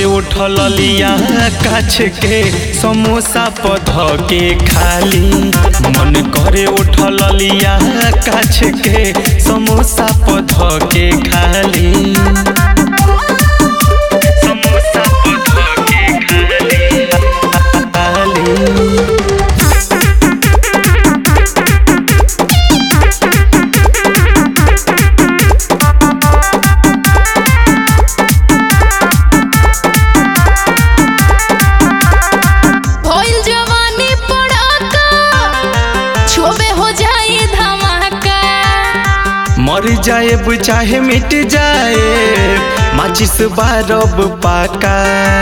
उठल लिया काछ के समोसा पध के खाली मन करे उठल लिया काछ के समोसा पध के खाली समोसा पध के खाली खाली भइल जवानी पड़ाका छोबे हो जाए धमाका मर जाए चाहे मिट जाए माचिस बारब पाका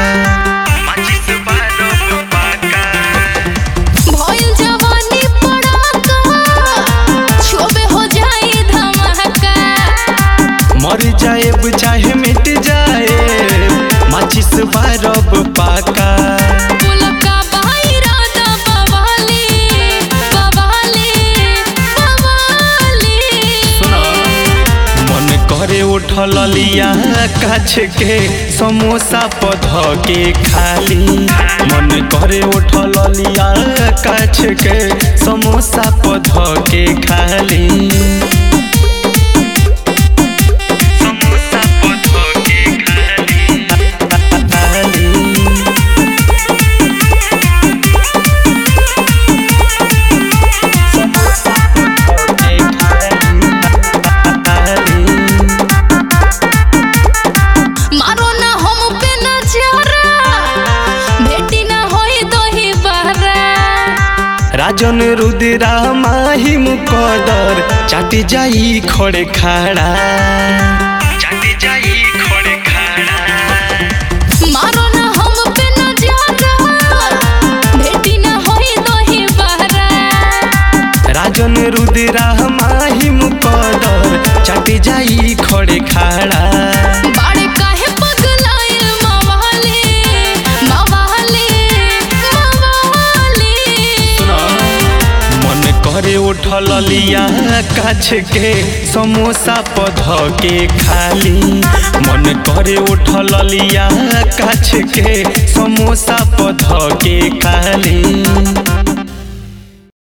भइल जवानी पड़ाका छोबे हो जाए धमाका मर जाए चाहे मिट जाए माचिस बारब पाका पुलका बाहिरा दा बवाली बवाली बवाली मन करे उठल लिया काछ के समोसा पध के खाली मन करे उठल लिया काछ के समोसा पध के खाली समोसा पध के खाली खाली मारो ना हम पे नजरा भेटी ना होई दोही बहरा राजन रुद्रा माही मुकदर चाटी जाई खड़े खाड़ा चाटी जाई खड़े खाड़ा मारो ना हम पे नजरा भेटी ना होई दोही बहरा राजन रुद्रा माही मुकदर चाटी जाई खड़े खाड़ा बाड़े काहे पगलाइल मवाली मवाली मवाली मन करे उठल लिया काछ के समोसा पध के खाली मन करे उठल लिया काछ के समोसा पध के खाली